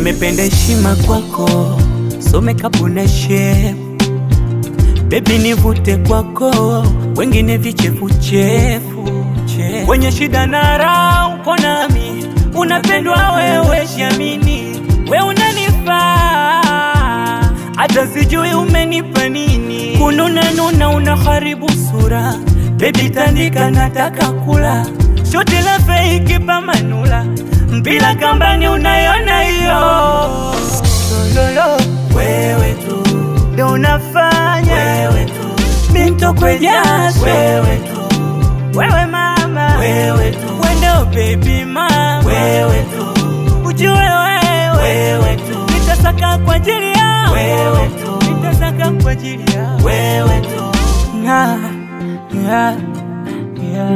nimependa heshima kwako, so makeup una shape Baby nivute kwako, wengine vichefuchefu kwenye shida na raha uko nami, unapendwa wewe, jiamini, we unanifaa, hata sijui umenipa nini. Kununa nuna unaharibu sura, baby tandika, nataka kula shoti la fake pamanula, mpila kambani unayona hiyo lolo, wewe tu ndo unafanya wewe tu mintokwe jasho wewe tu wewe mama wewe tu wendo baby mama wewe tu ujue wewe wewe tu nitasaka kwa ajili yao wewe tu nitasaka kwa ajili yao wewe tu na ya ya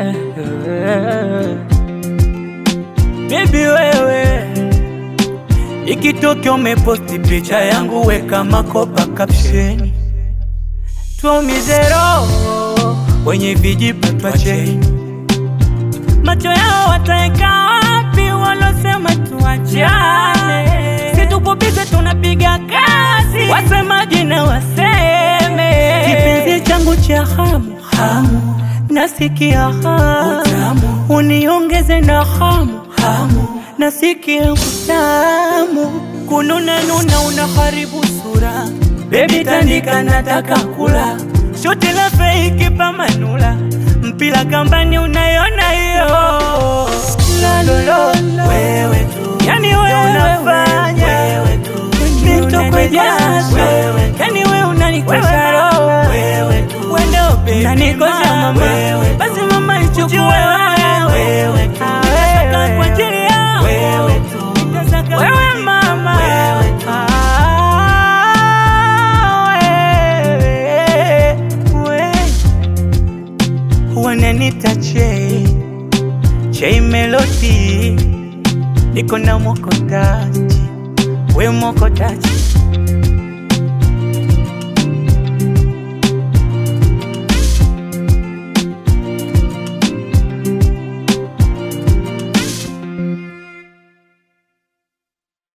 wewe baby wewe Ikitokea umeposti picha yangu, weka makopa caption, tuumize roho wenye vijipa twacheni. Macho yao wataeka wapi walosema tuachane? Situpopiga tunapiga kazi, wasemaji na waseme. Kipenzi changu cha hamu hamu, nasikia hamu, uniongeze na hamu hamu nasikia utamu, kununa nuna unaharibu sura, baby tandika, nataka kula shoti la fake pamanula, mpila kambani unayona hiyo lalolo, wewe tu, yani wewe unafanya wewe tu, nitokwe jasho yani wewe unanikosha roho wewe tu, wendo baby unanikosha mama, basi mama ichukue wewe wewe tu, nataka kwa ajili yao wewe tu, nitasaka wewe mama wewe tu, wewe wananita Chei Chei Melody, niko na mokotaji we mokotaji